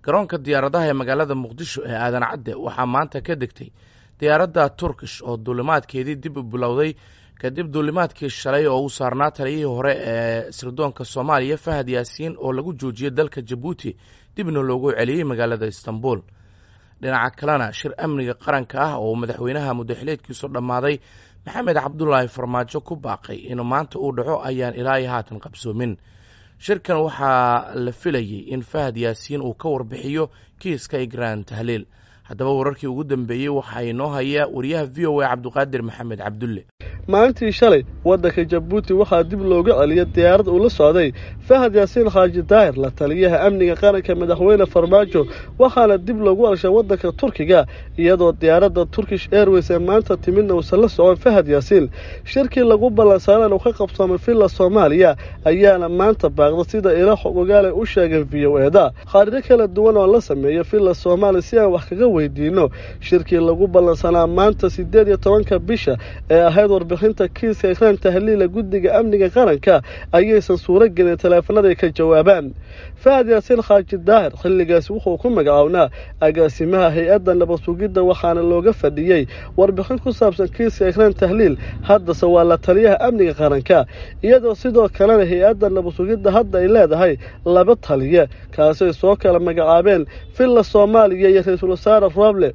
garoonka diyaaradaha ee magaalada muqdisho ee aadan cadde waxaa maanta ka degtay diyaaradda turkish oo duulimaadkeedii dib u bilowday kadib duulimaadkii shalay oo u saarnaa taliyihii hore ee sirdoonka soomaaliya fahad yaasiin oo lagu joojiyey dalka jabuuti dibna loogu celiyey magaalada istanbul dhinaca kalena shir amniga qaranka ah oo madaxweynaha muddaxileedkiisu dhammaaday maxamed cabdulaahi farmaajo ku baaqay inuu maanta uu dhaco ayaan ilaa iyo haatan qabsoomin shirkan waxaa la filayey in fahad yaasiin uu ka warbixiyo kiiska igraan tahliil haddaba wararkii ugu dambeeyey waxaa inoo haya wariyaha v o a cabdiqaadir maxamed cabdulle maalintii shalay waddanka jabuuti waxaa dib looga celiyay diyaarad uu la socday fahad yaasiin khaaji daahir la taliyaha amniga qaranka madaxweyne farmaajo waxaana dib loogu alshay waddanka turkiga iyadoo diyaaradda turkish airways ee maanta timidna uusan la socon fahad yaasiin shirkii lagu ballansaareen uu ka qabsoomay villa soomaaliya ayaana maanta baaqda sida ila xog ogaale u sheegeen v o eda khaarido kala duwan oo la sameeya villa soomaaliya si aan wax kaga weydiino shirkii lagu ballansanaa maanta siddeed iyo tobanka bisha ee ahayd warbixinta kiiska ikraan tahliila guddiga amniga qaranka ayaysan suuro gelin taleefanada ay ka jawaabaan fahad yaasiin khaaji daahir xilligaasi wuxuu ku magacownaa agaasimaha hay-adda nabad sugidda waxaana looga fadhiyey warbixin ku saabsan kiiska ikraan tahliil haddase waa la taliyaha amniga qaranka iyadoo sidoo kalena hay-adda nabad sugidda hadda ay leedahay laba taliye kaasay soo kala magacaabeen villa soomaaliya iyo ra-iisul wasaare roble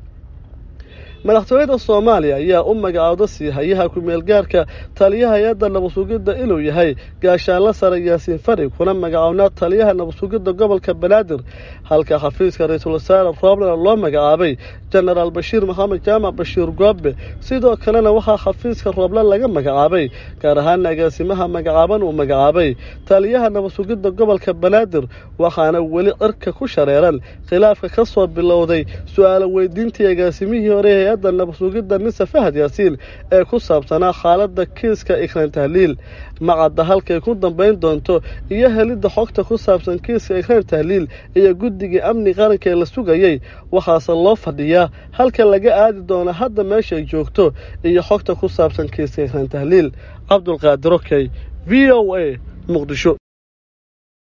madaxtooyada soomaaliya ayaa u magacaawda siihayaha ku-meelgaarka taliyaha hay-adda nabadsugidda inuu yahay gaashaanla sare yaasiin fari kuna magacownaa taliyaha nabadsugidda gobolka banaadir halka xafiiska ra-iisul wasaare roblena loo magacaabay jenaraal bashiir maxamed jaamac bashiir goobe sidoo kalena waxaa xafiiska rooble laga magacaabay gaar ahaana agaasimaha magacaaban uu magacaabay taliyaha nabadsugidda gobolka banaadir waxaana weli cirka ku shareeran khilaafka ka soo bilowday su-aalo weydiintii agaasimihii hore hay-adda nabadsugidda nise fahad yaasiin ee ku saabsanaa xaaladda kiiska ikraan tahliil macadda halkay ku dambayn doonto iyo helidda xogta ku saabsan kiiska ikraan tahliil iyo guddigii amni qaranka ee la sugayey waxaase loo fadhiyaa halka laga aadi doono hadda meeshay joogto iyo xogta ku saabsan kiiska ikraan tahliil cabdulqaadir okey v o a muqdisho